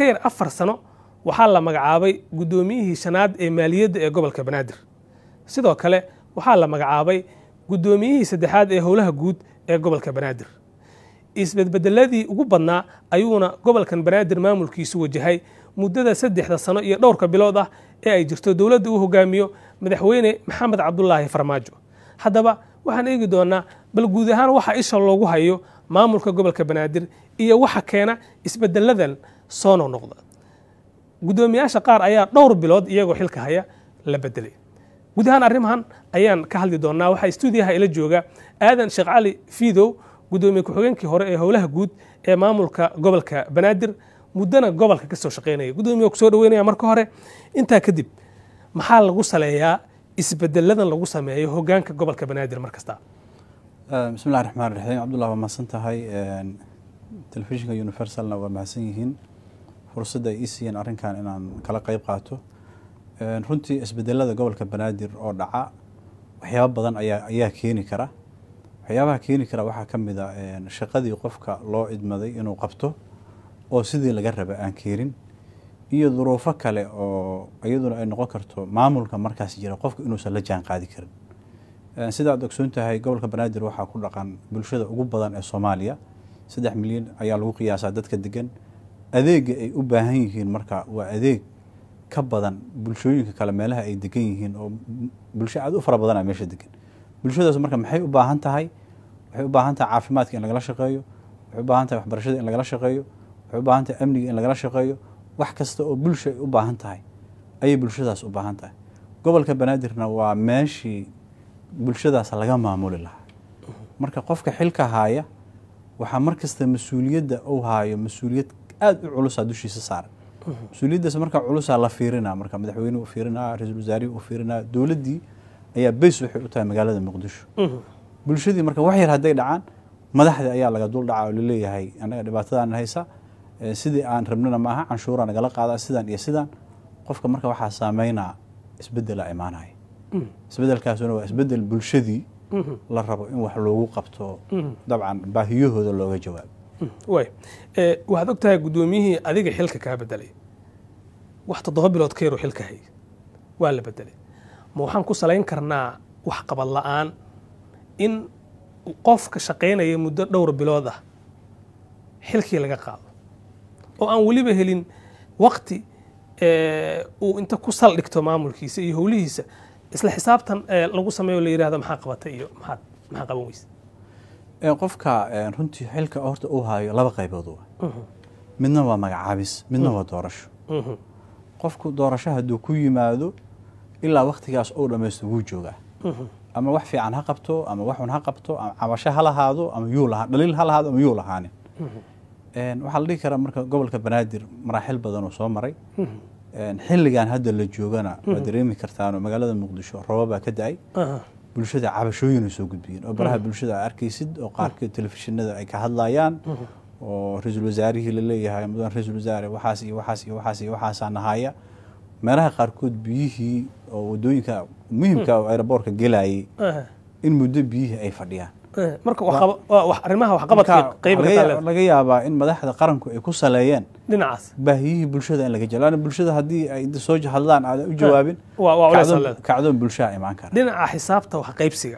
ka yar afar sano waxaa la magacaabay guddoomiyihii shanaad ee maaliyadda ee gobolka banaadir sidoo kale waxaa la magacaabay guddoomiyihii saddexaad ee howlaha guud ee gobolka banaadir isbedbedeladii ugu badnaa ayuuna gobolkan banaadir maamulkiisu wajahay muddada saddexda sano iyo dhowrka bilood ah ee ay jirto dowladda uu hogaamiyo madaxweyne maxamed cabdulaahi farmaajo haddaba waxaan eegi doonaa bal guud ahaan waxa isha loogu hayo maamulka gobolka banaadir iyo waxa keena isbedeladan soo noqnoqda guddoomiyaasha qaar ayaa dhowr bilood iyagoo xilka haya la bedelay guud ahaan arrimahan ayaan ka hadli doonaa waxaa stuudiyaha ila jooga aadan sheekh cali fiidow guddoomiye ku-xigeenkii hore ee howlaha guud ee maamulka gobolka banaadir muddana gobolka ka soo shaqaynaya guddoomiye kusoo dhaweynaya marka hore intaa kadib maxaa lagu saleeyaa isbedeladan lagu sameeyo hogaanka gobolka banaadir mar kasta bismi llahi raxmaan raxiim cabdullah waa mahadsan tahay telefishinka universalna waa mahadsan yihiin fursadda ay ii siiyeen arrinkan inaan kala qeyb qaato runtii isbedelada gobolka banaadir oo dhaca waxyaaba badan ayaa ayaa keeni kara waxyaabaha keeni kara waxaa ka mid a shaqadii qofka loo idmaday inuu qabto oo sidii laga raba aan keenin iyo duruufo kale oo iyaduna ay noqon karto maamulka markaas jira qofka inuusan la jaan qaadi karin sida aad ogsoon tahay gobolka banaadir waxaa ku dhaqan bulshada ugu badan ee soomaaliya saddex milyan ayaa lagu qiyaasaa dadka degan adeega ay u baahan yihiin marka waa adeeg ka badan bulshooyinka kale meelaha ay degan yihiin oo bulsho aad u fara badana meesha degan bulshadaas marka maxay u baahan tahay waxay u baahan tahay caafimaadka in lagala shaqeeyo waxay u baahan tahay waxbarashada in lagala shaqeeyo waxay u baahan tahay amniga in lagala shaqeeyo wax kasta oo bulsha ay u baahan tahay ayay bulshadaas u baahan tahay gobolka banaadirna waa meeshii bulshadaas laga maamuli lahaa marka qofka xilka haaya waxaa mar kasta mas-uuliyadda uu haayo mas-uuliyad aada u culusaa dushiisa saaran mas-uuliyaddaas marka culusaa la fiirinaa marka madaxweynuhu u fiirinaa ra-iisul wasaarihii u fiirinaa dowladdii ayaa beys waxay u tahay magaalada muqdisho bulshadii marka wax yar hadday dhacaan madaxdii ayaa laga dul dhaca oo laleeyahay annaga dhibaatadaan haysa sidii aan rabnana maaha canshuuraa nagala qaadaa sidaan iyo sidaan qofka marka waxaa saameynaa isbedela imaanaya isbedelkaasuna waa isbedel bulshadii la rabo in wax loogu qabto dabcan baahiyahooda looga jawaabo way waxaad og tahay guddoomiyihii adiga xilka kaa bedelay wax toddoba bilood ka yaroo xilka hay waa la bedelay ma waxaan ku salayn karnaa waxqabad la'aan in qofka shaqaynaya muddo dhowr bilood ah xilkii laga qaado oo aan weliba helin wakti uu inta ku saldhigto maamulkiisa iyo howlihiisa isla xisaabtan lagu sameeyo la yidhahdo maxaa qabatay iyo maxaad maxaa qaban weysa qofka runtii xilka horta uu haayo laba qaybood waa midna waa magacaabis midna waa doorasho qofku doorasho hadduu ku yimaado ilaa waktigaas uu dhamaysto wuu joogaa ama wax fiican ha qabto ama waxun ha qabto ama cabasho ha lahaado ama yuu lahaa dhaliil ha lahaado ama yuu lahaanin waxaa la dhihi karaa marka gobolka banaadir maraaxil badan oo soo maray xilligan hadda la joogana waa dareemi kartaanoo magaalada muqdisho roobabaa ka da-ay bulshada cabashooyin ay soo gudbiyeen oo baraha bulshada a arkaysid oo qaarkood telefishinada ay ka hadlayaan oo ra-iisul wasaarihii laleeyahay mudan ra-iisul wasaare waxaas iyo waxaas iyo waxaas iyo waxaasaa nahaya meelaha qaarkood biyihii oo wadooyinka muhimka oo aeroboortka gelayay in muddo biyihii ay fadhiyaan marka arrimaha waxqabadka qayba laga yaabaa in madaxda qaranku ay ku saleeyeen dhinacaas baahiyihii bulshada in laga jalo laana bulshada haddii ay soo hadlaan aadan u jawaabin kacdoon bulshaa imaan kara dhinaca xisaabta wax qaybsiga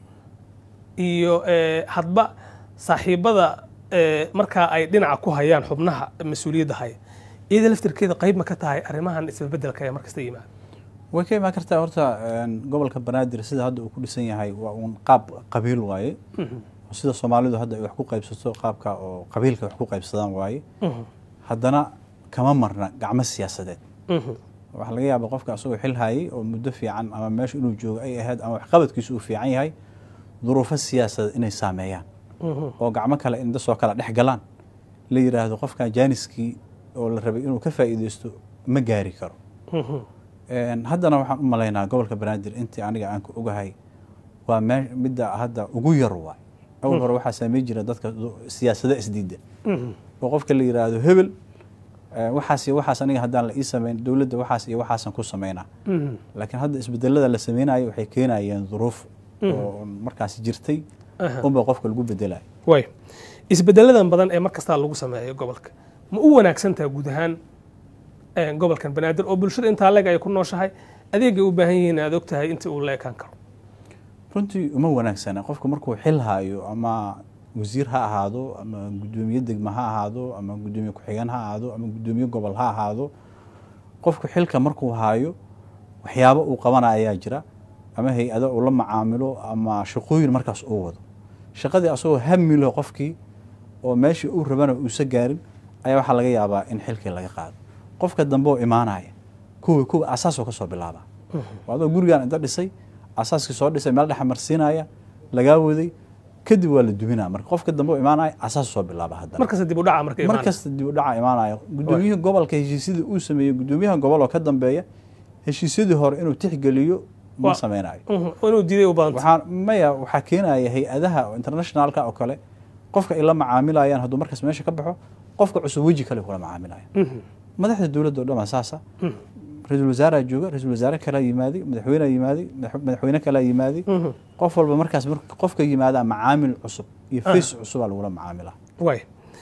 iyo hadba saaxiibada markaa ay dhinaca ku hayaan xubnaha mas-uuliyadda haya iyada laftirkeeda qayb ma ka tahay arrimahan isbedbedelka ee markasta yimaada way ka imaan kartaa horta gobolka banaadir sida hadda uu ku dhisan yahay waa uun qaab qabiil waaye sida soomaalidu hadda ay wax ku qaybsato qaabka oo qabiilka wax ku qaybsadaan waaye haddana kama marna gacmo siyaasadeed waxaa laga yaaba qofka asagoo xil hayay oo muddo fiican ama meesha inuu joogo ay ahayd ama waxqabadkiisu uu fiican yahay duruufo siyaasadeed inay saameeyaan oo gacmo kale inda soo kala dhex galaan la yidhaahdo qofkan jaaniskii oo la rabay inuu ka faa'iideysto ma gaari karo haddana waxaan u malaynaa gobolka banaadir intii aniga aan ku ogahay waa me midda hadda ugu yar waay awal hore waxaa saamey jira dadka siyaasada isdiida oo qofka la yidhaahdo hebel waxaas iyo waxaas aniga haddaan la ii samayn dowladda waxaas iyo waxaasan ku samaynaa laakiin hadda isbedelada la sameynayo waxay keenayeen duruuf oo markaas jirtay unba qofka lagu bedelayo way isbedeladan badan ee mar kastaa lagu sameeyo gobolka ma u wanaagsantaha guud ahaan gobolkan banaadir oo bulshada intaa leeg ay ku nooshahay adeegay u baahan yihiin aad og tahay intii uu la ekaan karo runtii uma wanaagsana qofku markuu xil haayo ama wasiir ha ahaado ama guddoomiye degma ha ahaado ama guddoomiye ku-xigeen ha ahaado ama guddoomiye gobol ha ahaado qofku xilka markuu haayo waxyaabo uu qabana ayaa jira ama hay-ado uu la macaamilo ama shaqooyin markaas uu wado shaqadii asagoo hamilo qofkii oo meeshii uu rabana uusa gaarin ayaa waxaa laga yaabaa in xilkii laga qaado qofka dambe oo imaanaya kuwi kuwa asaasoo ka soo bilaaba adoo gurigan inta dhisay asaaskii soo dhisay meel dhexa marsiinaya lagaa waday kadib waa la duminaa marka qofka dambe oo imaanaya asaas soo bilaaba haddana markasta dib u dhaca marka mar kasta dib u dhaca imaanaya guddoomiyihii gobolka heshiisyadii uu sameeyey guddoomiyaha gobol oo ka dambeeya heshiisyadii hore inuu tixgeliyo ma sameynayo inuu diiday u badanta waxaa maya waxaa keenaya hay-adaha internationalka oo kale qofka ay la macaamilayaan hadduu markaas meesha ka baxo qofka cusub weji kale kula macaamilaya madaxda dowladda o dhan waa saasa ra-iisul wasaaraa jooga ra-isul wasaare kalaa yimaaday madaxweynea yimaaday madaxweyne kalaa yimaaday qof walba markaas qofka yimaada macaamil cusub iyo face cusubaa lagula macaamilaa way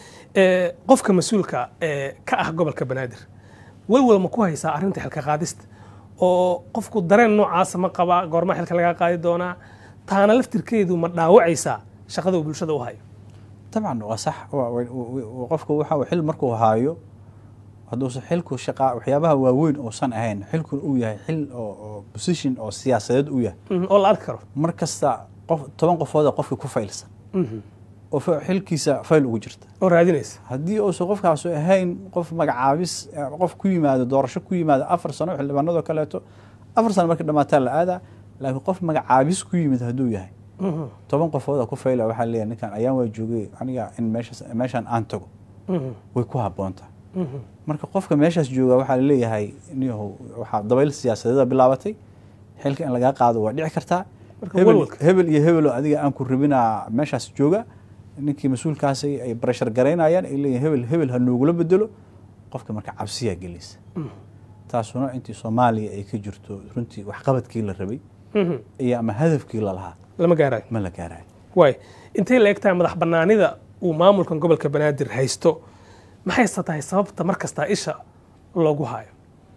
qofka mas-uulka ka ah gobolka banaadir walwal ma ku haysaa arrinta xilka qaadista oo qofku dareen noocaasa ma qabaa goormaa xilka lagaa qaadi doonaa taana laftirkeedu ma dhaawacaysaa shaqada uu bulshada u hayo dabcan waa sax qofka waxa xil markuu haayo hadduusa xilku shaqa waxyaabaha waaweyn uusan ahayn xilkuna uu yahay xil oo position oo siyaasadeed u yahay oo la arki karo mar kasta qof toban qofooda qofkii ku faylsan oo xilkiisa fayl ugu jirta oo raadinaysa haddii uusan qofkaasu ahayn qof magacaabis qof ku yimaado doorasho ku yimaado afar sano xildhibaanadoo kaleeto afar sano markii dhamaataa la aadaa laakiin qof magacaabis ku yimid hadduu yahay toban qofooda ku fayla waxaa leeyahay ninkan ayaan waa joogay aniga in meeshaas meeshaan aan tago way ku habboontaa marka qofka meeshaas jooga waxaa laleeyahay niyahow waxaa dabayl siyaasadeeda bilaabatay xilka in lagaa qaado waa dhici kartaa hebel iyo hebelo adiga aan ku rabinaa meeshaas jooga ninkii mas-uulkaasi ay barashar garaynayaan ay leeyihin hebel hebel ha noogula bedelo qofka marka cabsiyaa gelaysa taasuna intii soomaaliya ay ka jirto runtii waxqabadkii la rabay iyo ama hadafkii lalahaa lama gaarayo ma la gaarayo waay intay la eg tahay madax banaanida uu maamulkan gobolka banaadir haysto maxayse tahay sababta mar kastaa isha loogu hayo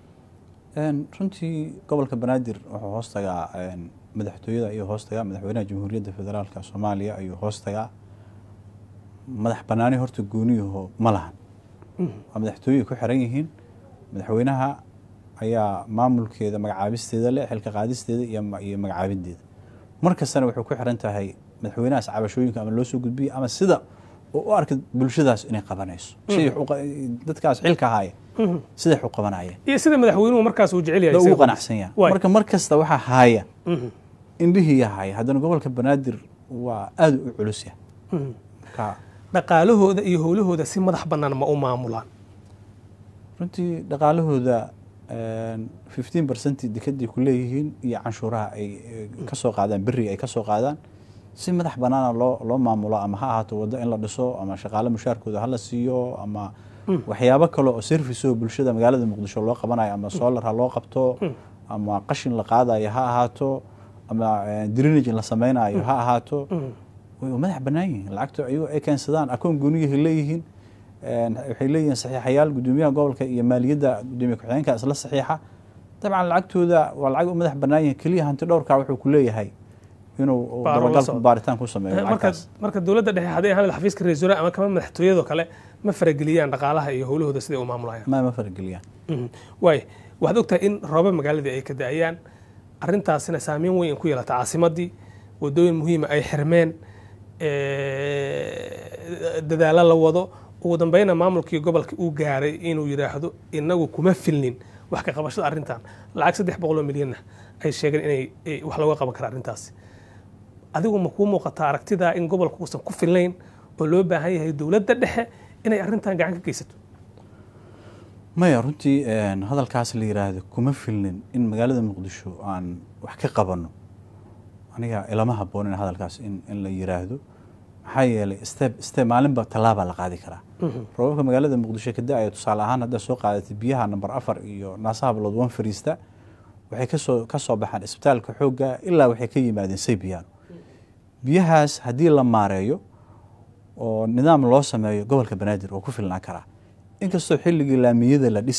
runtii gobolka banaadir wuxuu hoos tagaa madaxtooyada ayuu hoos tagaa madaxweynaha jamhuuriyadda federaalka soomaaliya ayuu hoos tagaa madax banaani horta gooniyaho ma lahan waa madaxtooyey ku xiran yihiin madaxweynaha ayaa maamulkeeda magacaabisteeda leh xilka qaadisteeda iyo magacaabideeda mar kastana waxay ku xiran tahay madaxweynahaas cabashooyinka ama loo soo gudbiya ama sida oo u arka bulshadaas inay qabanayso dadkaas xilka haya siday u qabanayeen iyo sida madaxweynuhu markaas uu jecel yahay ugu qanacsan yahay marka mar kasta waxaa haaya indhihiiya haya haddana gobolka banaadir waa aada u culus yahay marka dhaqaalahooda iyo howlahooda si madax bannaan ma u maamulaan runtii dhaqaalahooda fifteen percent dekeday ku leeyihiin iyo canshuuraha ay ka soo qaadaan beriga ay ka soo qaadaan si madax bannaana loo loo maamulo ama ha ahaato waddo in la dhiso ama shaqaale mushaarkooda hala siiyo ama waxyaabo kale oo service oo bulshada magaalada muqdisho loo qabanayo ama solar ha loo qabto ama qashin la qaadayo ha ahaato ama drenage la sameynayo ha ahaato way madax bannaan yihiin lacagta ayagoo ay keensadaan akoon gooniyahay leeyihiin waxay leeyihiin saxiixayaal guddoomiyaha gobolka iyo maaliyadda guddoomiye ku-xigeenka isla saxiixa dabcan lacagtooda waa lacag u madax bannaan yihin keliya hanti dhowrka wuxuu ku leeyahay inuu dabagal baaritaan ku sameeyo marka dowladda dhexe hadday ahaan xafiiska ra-iisul ama kama madaxtooyadoo kale ma farageliyaan dhaqaalaha iyo howlahooda siday u maamulayaan ma ma farageliyaan waay waxaad ogtahay in rooba magaaladii ay ka da-ayaan arrintaasina saameyn weyn ku yeelata caasimadii wadooyin muhiima ay xirmeen dadaalo la wado ugu dambeyna maamulkii gobolka uu gaaray inuu yidhaahdo inagu kuma filnin wax ka qabashada arrintan lacag saddex boqoloo milyanna ay sheegeen inay wax looga qaban kara arrintaasi adigu ma kuu muuqataa aragtidaa in gobolku uusan ku filnayn oo loo baahan yahay dowladda dhexe inay arrintan gacan ka geysato maya runtii hadalkaas la yiraahdo kuma filnin in magaalada muqdisho aan wax ka qabanno aniga ilama haboonin hadalkaas in la yiraahdo maxaa yeelay step step maalinba tallaabaa la qaadi karaa roobabka magaalada muqdisho ka da-aya tusaale ahaan haddaad soo qaadatay biyaha number afar iyo naasaha bilood wan fariista waxay kasoo ka soo baxaan isbitaalka xoogga ilaa waxay ka yimaadeen saybiyaano biyahaas haddii la maareeyo oo nidaam loo sameeyo gobolka banaadir oo ku filnaan karaa inkastoo xilligii laamiyada la dhisaayey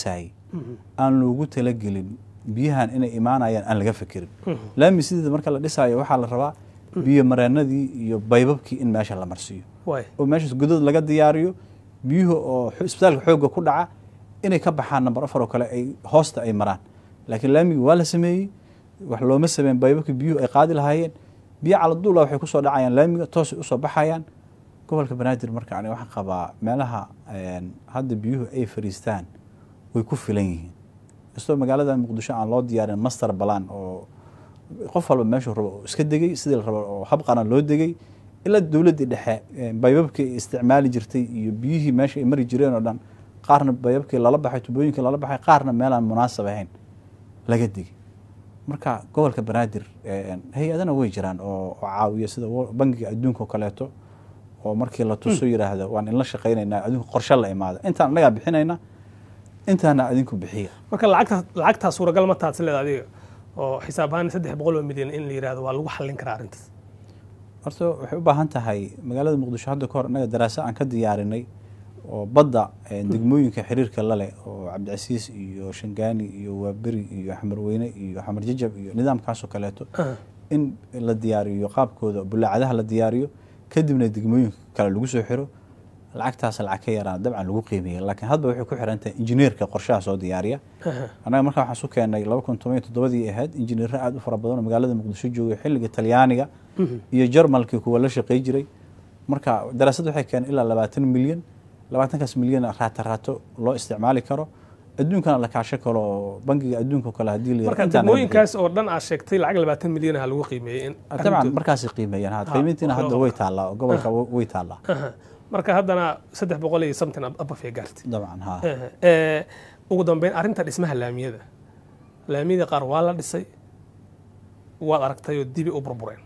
aan loogu talagelin biyahan inay imaanayaan aan laga fekerin laami sideeda marka la dhisaayo waxaa la rabaa biyo mareenadii iyo baybabkii in meesha la marsiiyo waay oo meeshaas godad laga diyaariyo biyuhu oo xo- isbitaalka xoogga ku dhaca inay ka baxaan namber afar oo kale ay hoosta ay maraan laakiin laamigi waa la sameeyey wax looma sameyn baybabkii biyuhu ay qaadi lahaayeen biyo caladuula waxay kusoo dhacayaan laamiga toosay usoo baxayaan gobolka banaadir marka aniga waxaan qabaa meelaha een, hadda biyuhu ay fariistaan way ku filan yihiin kastoo magaalada muqdisho aan loo diyaarin master balan oo qof walba meeshuu rabo oo iska degay sidii la rabo oo habqana loo degay ilaa dowladdii dhexe eh, baybabkii ay isticmaali jirtay iyo biyihii meesha ay mari jireen oo dhan qaarna baybabkii lala baxay tubooyinkii lala baxay qaarna meelaan munaasab ahayn laga digay marka gobolka banaadir eh, hay-adana way jiraan oo oo caawiya sida wo- bangiga adduunka oo kaleeto oo markii la tuso yidhaahdo waan inla shaqaynaynaa adinku qorshe la imaada intaan annagaa bixinayna intaana adinku bixiya marka lacagtaas lacagtaa suuragal ma taadsi leeda adiga oo xisaab ahaan saddex boqol oo milyan in la yidhahdo waa lagu xallin karaa arrintaas horta waxay u baahan tahay magaalada muqdisho hadda kahor innaga daraasa aan ka diyaarinay oo badda eh, degmooyinka xiriirka la leh oo cabdicasiis iyo shangaani iyo waaberi iyo xamarweyne iyo xamar jajab iyo nidaamkaasoo kaleeto Aha. in la diyaariyo qaabkooda bulaacadaha la diyaariyo kadibna degmooyinka kale lagu soo xiro lacagtaas lacag ka yaraan dabcan lagu qiimeeya laakiin hadba waxay ku xiran tahay injineerka qorshaha soo diyaariya Aha. annaga markaa waxaan su keennay laba kun toban iyo toddobadii ahayd injineero aada u fara badan oo magaalada muqdisho joogay xilliga talyaaniga iyo jarmalkii kuwa la shaqey jiray marka daraasadda waxay keenay ilaa labaatan milyan labaatankaas milyan raato raato loo isticmaali karo adduunkana la kaasho karo oo bangiga adduunka oo kale haddii la marka yidhahdo intaan laga bixiyo. degmooyinkaas oo dhan aad sheegtay lacag labaatan milyan aha lagu qiimeeyey in dabcan arrintooda- markaasay qiimeeyaan ha Ha, qiimayntiina wax hadda loo way qabto. taallaa oo gobolka way taallaa Aha. marka haddana saddex boqol iyo something abafee gaartay dabcan ha Aha. Eh, ugu dambeyn arrinta dhismaha laamiyada laamiyada qaar waa la dhisay waad aragtay oo dibi u burbureen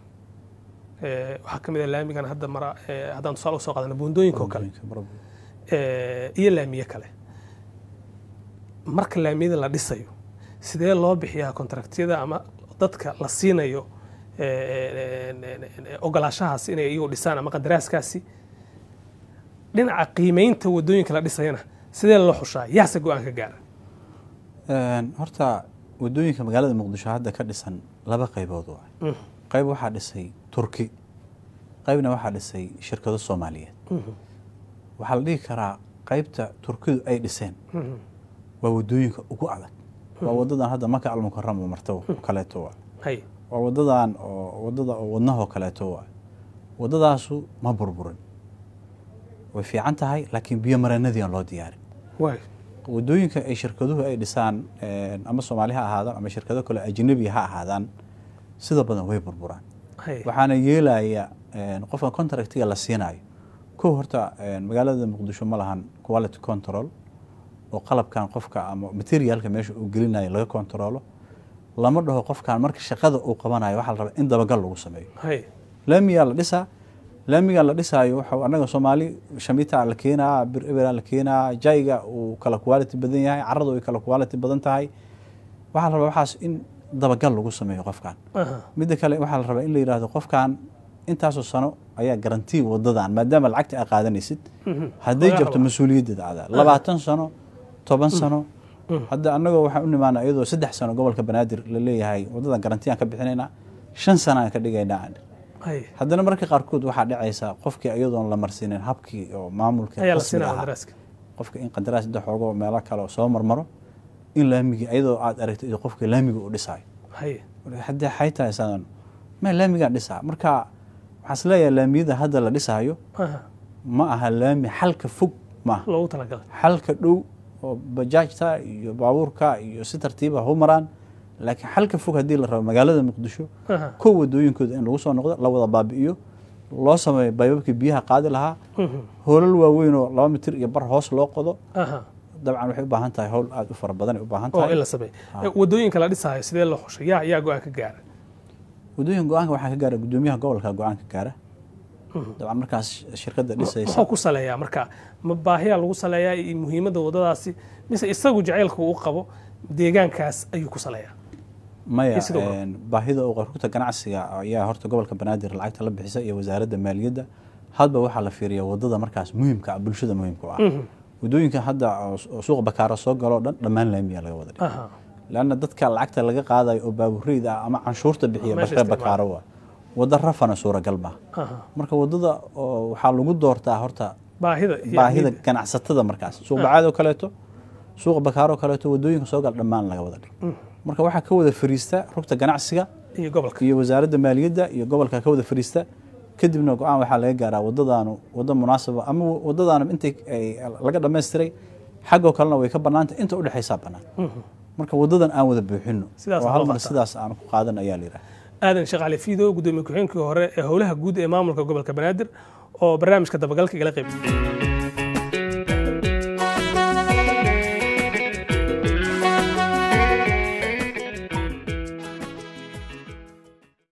Eh, waxaa ka mid ah laamigan hadda mara eh, haddaan tusaale usoo qaadana buundooyinka oo kale eh, iyo laamiye kale marka laamiyada la dhisayo sidee loo bixiyaa kontraktiyada ama dadka la siinayo eh, eh, eh, ogolaashahaas inay iyagu dhisaan ama qadaraaskaasi dhinaca qiimeynta wadooyinka la dhisayana sidee loo xushaa yaase go-aan ka gaara Een, horta wadooyinka magaalada muqdisho hadda ka dhisan laba qaybood waa Mhm. qayb waxaa dhisay turki qaybna waxaa dhisay shirkado soomaaliyeed waxaa la dhihi karaa qaybta turkidu ay dhiseen Mhm. waa wadooyinka ugu adag waa wadadan hadda maka almukarama marto oo kaleeto waa hay waa wadadan oo wadada oo wadnahoo kaleeto waa wadadaasu ma burburin way fiican tahay laakiin biyo mareenadii aan loo diyaarin waay wadooyinka ay shirkaduhu ay dhisaan een, ama soomaali ha ahaadaan ama shirkado kale ajnabi ha ahaadaan sida badan way burburaan hay waxaana yeelaya een, qofka contractiga la siinayo kow horta een, magaalada muqdisho ma lahan quality control oo qalabkan qofka ama materialka meesha uu gelinayo laga controlo lama dhaho qofkan marka shaqada uu qabanayo waxaa la rabaa in dabagal lagu sameeyo hay laamigaa la dhisaa laamigaa la dhisaayo waxa anaga soomaali shamita la keenaa bir ebera la keenaa jayga uu kala quality badan yahay caradu ay kala quality badan tahay waxaa la rabaa waxaas in dabagal lagu sameeyo qofkan aha midda kale waxaa la rabaa in la yidhaahdo qofkan intaasoo sano ayaa garantii wadadan maadaama lacagta ay qaadanaysid Mhm. hadday Laga jabto rabaa. mas-uuliyaddeeda adaa labaatan sano toban sano hadda annagoo waxaan u nimaana iyadoo saddex sano gobolka banaadir la leeyahay wadadan garantiyaan ka bixinaynaa shan sano aan ka dhigaynaa hay haddana marka qaarkood waxaa dhacaysa qofkii iyadoon la marsiinin habkii oo maamulka ayaa la rasmiga siinaa ahaa qadaraaska qofka in qandaraas inta xoogo meelo kale oo soo marmaro in laamigii iyadoo aad aragto iyo qofka laamiga uu dhisaayo hay haddii xay tahay sadan ma laamigaan dhisaa marka waxaan is leeyahay laamiyada hadda la dhisaayo aha ma aha laami xalka fog ma aha loogu talagalay xalka dhow oo bajaajta iyo baabuurka iyo si tartiiba hu maraan laakiin xalka fog haddii la rabo magaalada muqdisho aha kow wadooyinkooda in lagu soo noqdo la wada baabi'iyo loo sameeyo baybabkii biyaha qaadi lahaa Mhm. hoolal waaweyn oo laba mitir iyo bar hoos loo qodo aha dabcan waxay u baahan tahay howl aada u fara badan ay u baahan oo in tahay la sameeyo wadooyinka la dhisaayo sidee loo xushay yaa yaa go-aan ka gaara wadooyin go-aanka waxaa ka gaara gudoomiyaha gobolka go-aanka gaara dabcan markaas shirkadda dhisaysa muxuu ku saleeyaa marka ma baahiyaa lagu saleeyaa iyo muhiimadda wadadaasi mise isagu jacaylka uu qabo deegaankaas ayuu ku saleeyaa maya iyo sidoo kale. een, baahida oo rugta ganacsiga ayaa horta gobolka banaadir lacagta la bixisa iyo wasaaradda maaliyadda hadba waxaa la fiiriya wadada markaas muhiimka ah bulshada muhiimka u ah wadooyinka hadda oo suuqa bakaaro soo galoo dhan dhammaan laamiyaa laga wada dhigay aha lanna dadka lacagta laga qaadayo oo baabureyda ah ama canshuurta bixiya Meesha bakre isticmaala. bakaaro waa waddo rafana suuragal maaha aha marka waddada oo waxaa lagu doortaa horta baahida iyo baahida ahmiyadda. ganacsatada markaas suuq bacaad oo kaleeto suuqa bakaaro oo kaleeto wadooyinka soo gal dhammaan laga wada dhigay marka waxaa ka wada fariista rugta ganacsiga iyo gobolka iyo wasaaradda maaliyadda iyo gobolka ka wada fariista kadibna go-aan waxaa laga gaaraa wadadaanu waddo munaasaba ama wadadaanu intay ay laga dhammaystiray xaggoo kalena way ka bannaantay inta udhexaysaa bannaan marka wadadan aan wada buuxino Sidaas oo loo hal mar qaataa. sidaas aan ku qaadan ayaa la yidhaha aadan sheekh cali fiido gudoomiye ku-xigeenkii hore ee howlaha guud ee maamulka gobolka banaadir oo barnaamijka dabagalka igala qayb